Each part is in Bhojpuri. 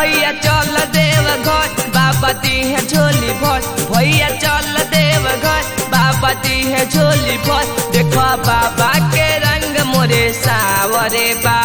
भैया चल देव घर बाबा दी है झोली भर भैया चल देव घर बाबा दी है झोली भर देखो बाबा के रंग मोरे सावरे बा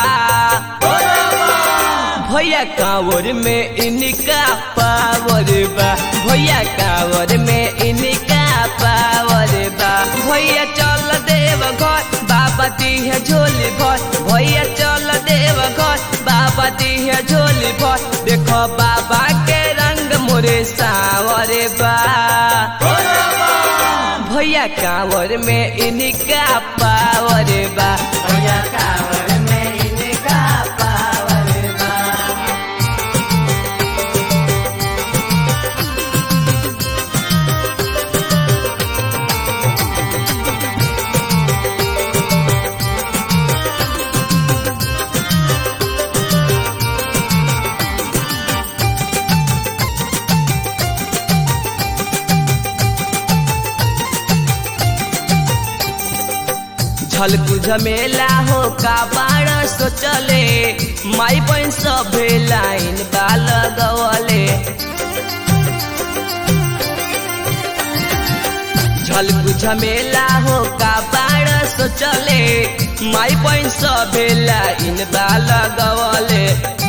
भैया कांवर में इनका पावर बा भैया कांवर में इनका पावर बा भैया चल देव घर बाबा दी है झोली भर भैया चल देव घर बाबा दी है झोली भर देखो बाबा के रंग मोरे सावरे बा भैया कांवर में इनका पावर बा भैया कांवर में इनका पावर बा झलकू झमेला हो का बाण सोचले माई बहन सभे लाइन बाल गवले झलकू झमेला हो का बाण सोचले माई बहन सभे लाइन बाल गवले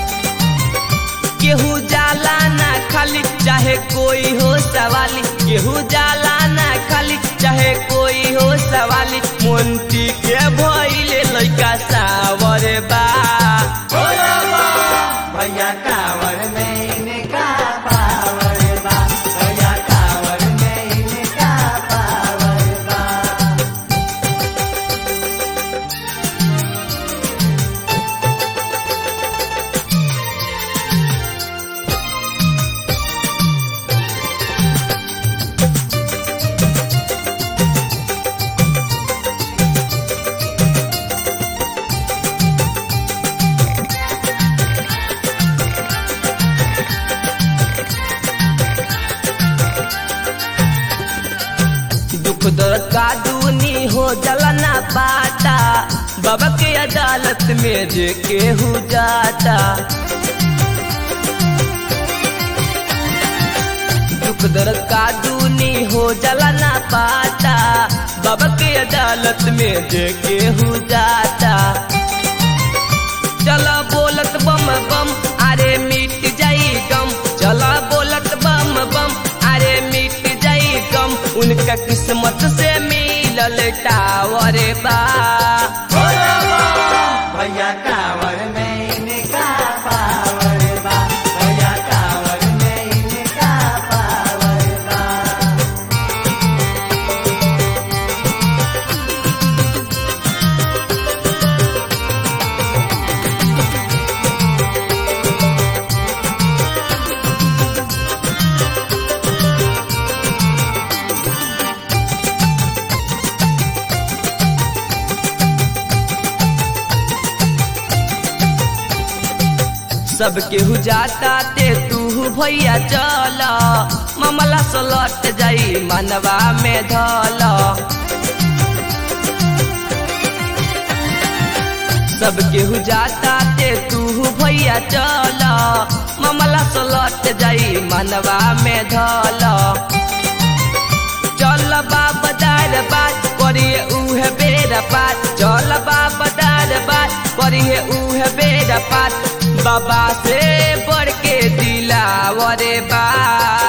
केहू जाला ना खाली चाहे कोई हो सवाली केहू जाला ना खाली चाहे कोई हो सवाली मोन्टी के भइले लइका सावर बा भैया कावर में इनका पावर बा भैया कावर में इनका पावर बा दुख दर्द का दूनी हो जलना पाता बाबा के अदालत में जे केहू जाता दुख दर्द का दूनी हो जलना पाता बाबा के अदालत में जे केहू जाता चला बोलत बम बम अरे मिट जाई गम चला बोलत बम बम अरे मिट जाई गम उनका किस्मत से मिलल टावर बा भैया कावर में इनका पावर बा भैया कावर में इनका पावर बा सब केहू जाता ते तू भैया चल मामला सलट जाई मनवा में धल सब केहू जाता ते तू भैया चल मामला सलट जाई मनवा में धल चल बाबा दार बात करिए उहे बेर बात चल बाबा दार बात करिए उहे बेर बात बाबा से बढ़ के दिलावरे बा